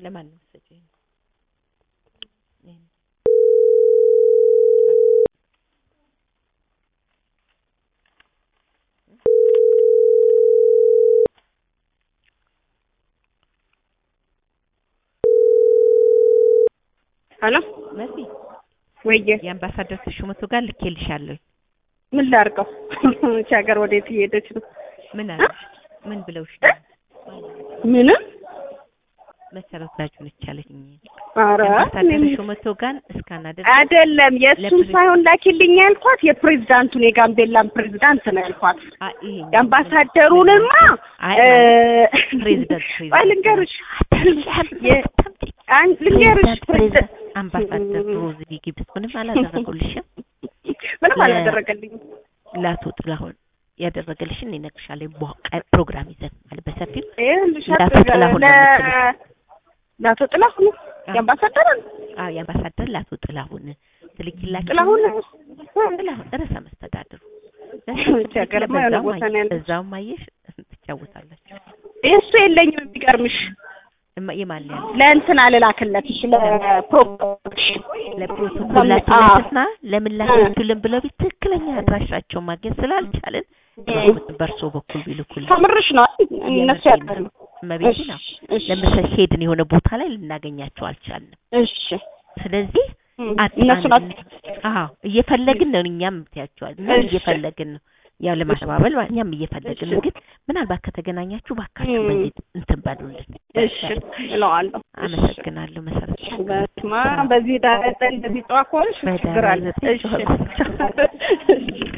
ለማን ነው የምትሰጪው? ይሄን ሄሎ መሲ ወየ የአምባሳደር ተሾመቱ ጋር ልኬልሻለሁ። ምን ላድርገው? እቺ ሀገር ወዴት እየሄደች ነው? ምን አለሽ? ምን ብለውሽ ነው? ምንም መሰረት ላጁ ነች አለኝ። ኧረ የአምባሳደር እኔ- ተሾመቱ ጋር እስካናደር አይደለም የእሱን ለፕሬዝ- ሳይሆን ላኪልኝ ያልኳት የፕሬዝዳንቱን የጋምቤላን ፕሬዝዳንት ነው ያልኳት። ይሄ የአምባሳደሩንማ አይ እ፣ ፕሬዝዳንት ቆይ ልንገርሽ የ- አን- ልንገርሽ ፕሬዝዳንት አምባሳደር ሮዝ ጊብስ ምንም አላደረጉልሽም። ምንም ለ- አላደረገልኝም። ለአቶ ጥላሁን ያደረገልሽን እኔ እነግርሻለሁ። በ- ፕሮግራም ይዘን ማለት በሰፊው ይኸውልሽ ለአቶ ጥላሁን ነው ለ- የምትልኝ። ለአቶ ጥላሁን የአምባሳደሩን አዎ የአምባሳደር ለአቶ ጥላሁን ትልኪላችሁ። ጥላሁን ጥላሁን ርዕሰ መስተዳድሩ እቺ ሀገርማ የሆነ ቦታ ነው ያለችው። እዛውም አየሽ ትጫወታላችሁ። እሱ የለኝም የሚገርምሽ እማ- የማን ያለ ለእንትን አልላክለትሽ ለፕሮግራምሽን ለፕሮቶኮላችን አዎ። ለስና ለምን ላከችልን ብለው ቢት ትክክለኛ አድራሻቸውን ማግኘት ስላልቻልን በእርሶ በኩል ቢልኩልን ከምርሽ ነው እነሱ ያውቃሉ። እመቤቴ ነው እሺ፣ ለምሳሌ ሄድን የሆነ ቦታ ላይ ልናገኛቸው አልቻልንም። እሺ ስለዚህ እም፣ አጣን። እነሱ ናቸው አዎ እየፈለግን ነው እኛም ትያቸዋል እኛም እሺ። እየፈለግን ነው ያው ለማስተባበል ማለት እኛም እየፈለግን ነው። ግን ምናልባት ከተገናኛችሁ ባካችሁ እም። በዚህ እንትን በሉልን። እሺ እለዋለሁ። አመሰግናለሁ መሰረት በስማ በዚህ ዳረጠ እንደዚህ ጠዋ ከሆንሽ ችግር አለ። በዳራ ዘጠኝ እሺ